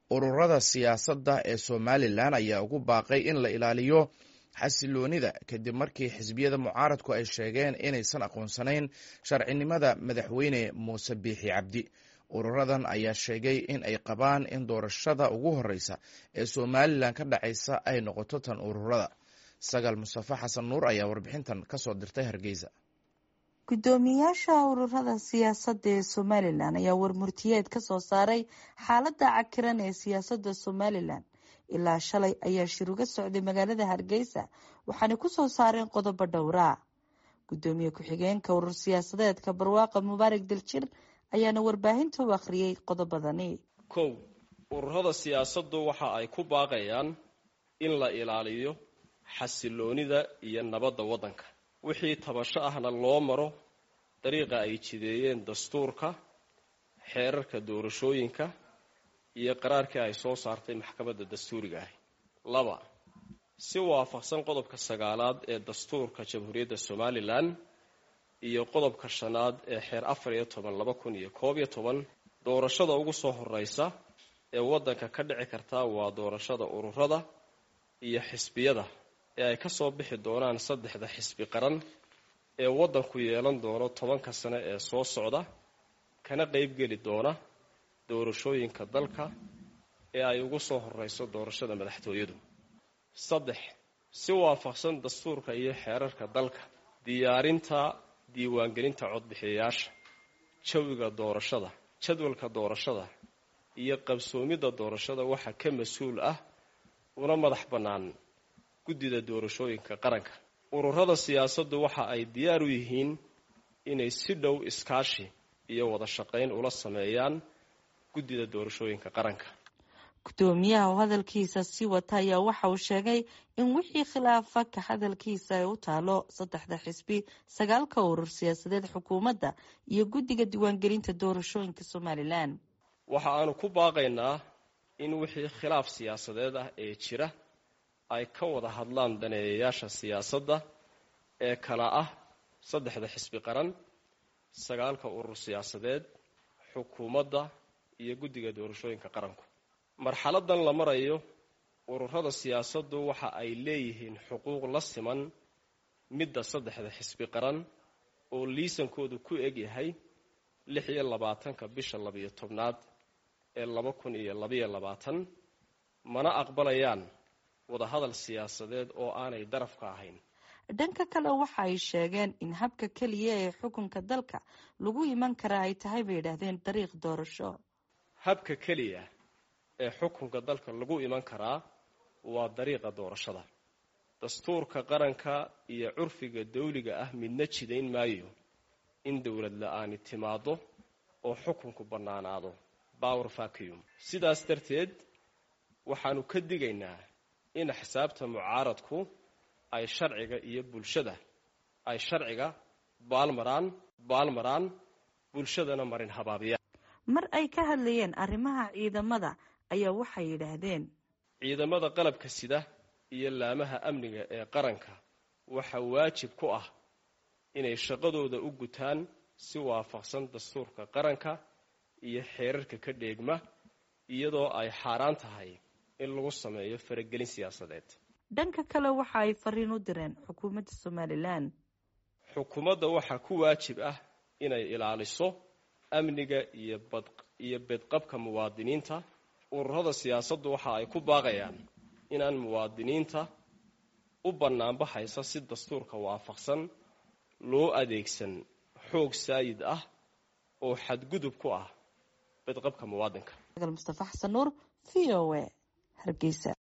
ururada siyaasadda ee somalilan ayaa ugu baaqay in la ilaaliyo xasiloonida kadib markii xisbiyada mucaaradku ay sheegeen inaysan aqoonsanayn sharcinimada madaxweyne muuse biixi cabdi ururadan ayaa sheegay in ay qabaan in doorashada ugu horeysa ee somalilan ka dhacaysa ay noqoto tan ururada sagal mustafe xasan nuur ayaa warbixintan kasoo dirtay hargeysa guddoomiyaasha ururada siyaasadda ee somalilan ayaa warmurtiyeed ka soo saaray xaaladda cakiran ee siyaasadda somalilan ilaa shalay ayaa shir uga socday magaalada hargeysa waxaana ku soo saareen qodobo dhowraa guddoomiye ku-xigeenka urur siyaasadeedka barwaaqa mubaarak daljir ayaana warbaahinta u akhriyey qodobadani kow ururada siyaasaddu waxa ay ku baaqayaan in la ilaaliyo xasiloonida iyo nabadda waddanka wixii tabasho ahna loo maro dariiqa ay jideeyeen dastuurka xeerarka doorashooyinka iyo qaraarkii ay soo saartay maxkamadda dastuuriga ahi laba si waafaqsan qodobka sagaalaad ee dastuurka jamhuuriyadda somalilan iyo qodobka shanaad ee xeer afar iyo toban laba kun iyo koob iyo toban doorashada ugu soo horeysa ee waddanka ka dhici karta waa doorashada ururada iyo xisbiyada ee ay ka soo bixi doonaan saddexda xisbi qaran ee waddanku yeelan doono tobanka sane ee soo socda kana qeybgeli doona doorashooyinka dalka ee ay ugu soo horeyso doorashada madaxtooyadu saddex si waafaqsan dastuurka iyo xeerarka dalka diyaarinta diiwaangelinta codbixiyayaasha jawiga doorashada jadwalka doorashada iyo qabsoomidda doorashada waxaa ka mas-uul ah una madax bannaan guddida doorashooyinka qaranka ururada siyaasaddu waxa ay diyaar u yihiin inay si dhow iskaashi iyo wada shaqayn ula sameeyaan guddida doorashooyinka qaranka guddoomiyaha oo hadalkiisa sii wata ayaa waxa uu sheegay in wixii khilaafa ka hadalkiisa ay u taalo saddexda xisbi sagaalka urur siyaasadeed xukuumadda iyo guddiga diiwaangelinta doorashooyinka somalilan waxa aanu ku baaqaynaa in wixii khilaaf siyaasadeed ah ee jira ay ka wada hadlaan daneeyayaasha siyaasadda ee kala ah saddexda xisbi qaran sagaalka urur siyaasadeed xukuumadda iyo guddiga doorashooyinka qaranku marxaladan la marayo ururada siyaasaddu waxa ay leeyihiin xuquuq la siman midda saddexda xisbi qaran oo liisankoodu ku eg yahay lix iyo labaatanka bisha labiyo tobnaad ee laba kun iyo labayo labaatan mana aqbalayaan wadahadal siyaasadeed oo aanay daraf ka ahayn dhanka kale waxa ay sheegeen in habka keliya ee xukunka dalka lagu iman kara ay tahay bay yidhaahdeen dariiq doorasho habka keliya ee xukunka dalka lagu iman karaa waa dariiqa doorashada dastuurka qaranka iyo curfiga dawliga ah midna jidayn maayo in dowlad la-aani timaado oo xukunku bannaanaado power vacuum sidaas darteed waxaanu ka digaynaa in axsaabta mucaaradku ay sharciga iyo bulshada ay sharciga baalmaraan baalmaraan bulshadana marin habaabiyaan mar ay ka hadlayeen arrimaha ciidamada ayaa waxay yidhaahdeen ciidamada qalabka sida iyo laamaha amniga ee qaranka waxaa waajib ku ah inay shaqadooda u gutaan si waafaqsan dastuurka qaranka iyo xeerarka ka dheegma iyadoo ay xaaraan tahay in lagu sameeyo faragelin siyaasadeed dhanka kale waxa ay fariin u direen xukuumadda somalilan xukuumadda waxaa ku waajib ah inay ilaaliso amniga iyo bad iyo bedqabka muwaadiniinta ururada siyaasaddu waxa ay ku baaqayaan inaan muwaadiniinta u bannaanbaxaysa si dastuurka waafaqsan loo adeegsan xoog saayid ah oo xadgudub ku ah bedqabka muwaadinka mustafa xasan nuur v o a hargeysa